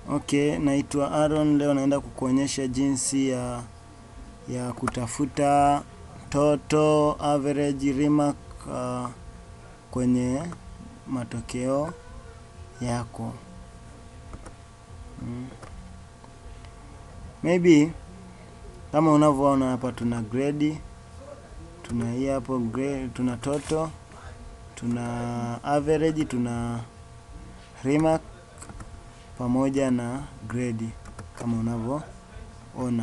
Okay, naitwa Aaron. Leo naenda kukuonyesha jinsi ya ya kutafuta total average remark uh, kwenye matokeo yako. Mm. Maybe kama unavyoona hapa tuna grade, tuna hii hapo grade, tuna total, tuna average, tuna remark pamoja na grade kama unavyoona.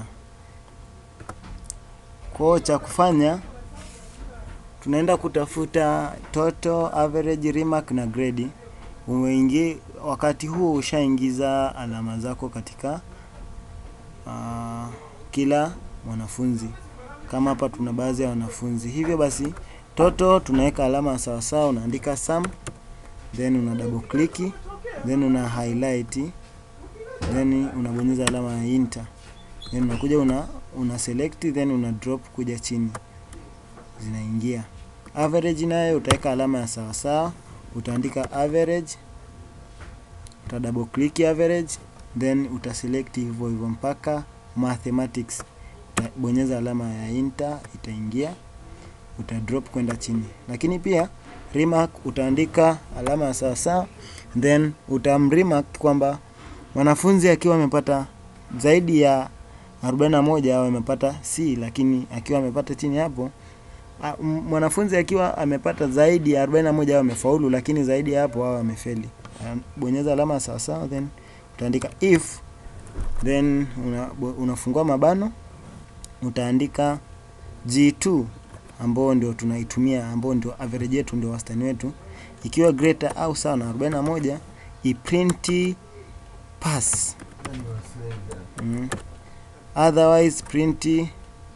Kwa cha kufanya tunaenda kutafuta total, average, remark na grade. Umeingi, wakati huu ushaingiza alama zako katika uh, kila mwanafunzi. Kama hapa tuna baadhi ya wanafunzi, hivyo basi total tunaweka alama sawa sawa, unaandika sum, then una double click, then una highlight, then unabonyeza alama ya enter, then unakuja una una select, then una drop kuja chini, zinaingia. Average nayo utaweka alama ya sawa sawa, utaandika average, uta double click average, then utaselect hivyo hivyo mpaka mathematics, utabonyeza alama ya enter, itaingia, uta drop kwenda chini. Lakini pia remark utaandika alama ya sawa sawa, then utamremark kwamba mwanafunzi akiwa amepata zaidi ya 41 au amepata C, lakini akiwa amepata chini hapo a, mwanafunzi akiwa amepata zaidi ya 41 au amefaulu, lakini zaidi ya hapo au amefeli. Bonyeza alama sawa sawa, then utaandika if, then una, unafungua mabano, utaandika G2 ambao ndio tunaitumia, ambao ndio average yetu, ndio wastani wetu, ikiwa greater au sawa na 41 iprint pass mm. Otherwise print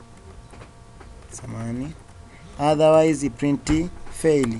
samani, otherwise print fail.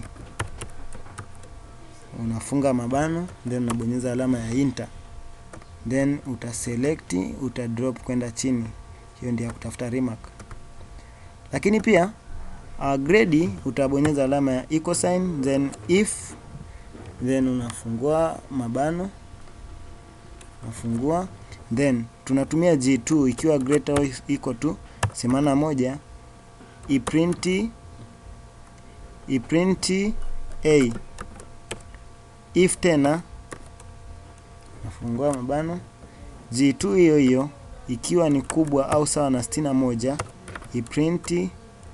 Unafunga mabano then unabonyeza alama ya enter, then utaselect uta drop kwenda chini. Hiyo ndio ya kutafuta remark. Lakini pia uh, grade utabonyeza alama ya equal sign then if, then unafungua mabano unafungua then tunatumia G2 ikiwa greater or equal to semana moja iprint iprint a if tena nafungua mabano G2 hiyo hiyo ikiwa ni kubwa au sawa na sitini na moja iprint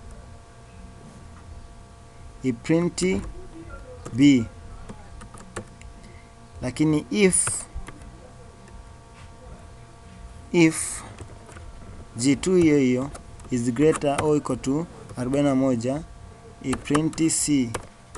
iprint b, lakini if if G2 hiyo hiyo is greater or equal to 41 iprint C.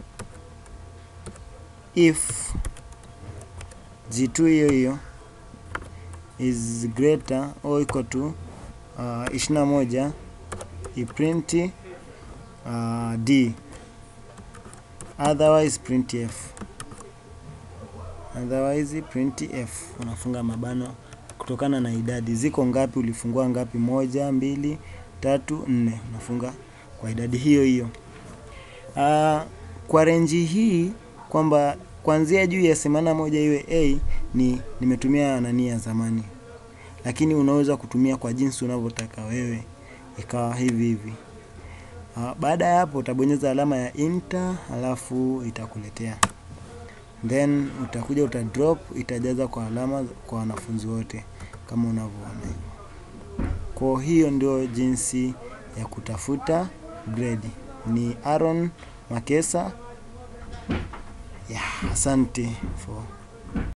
If G2 hiyo hiyo is greater or equal to uh, 21 iprint uh, D, otherwise print F, otherwise print F. Unafunga mabano kutokana na idadi ziko ngapi, ulifungua ngapi, moja, mbili, tatu, nne, unafunga kwa idadi hiyo hiyo. Uh, kwa renji hii kwamba kuanzia juu ya semana moja iwe A ni nimetumia nani ya zamani, lakini unaweza kutumia kwa jinsi unavyotaka wewe, ikawa hivi hivi. Uh, baada ya hapo utabonyeza alama ya enter, alafu itakuletea then utakuja uta drop, itajaza kwa alama kwa wanafunzi wote kama unavyoona hivyo. Kwa hiyo ndio jinsi ya kutafuta grade. Ni Aaron Makesa. Yeah, asante for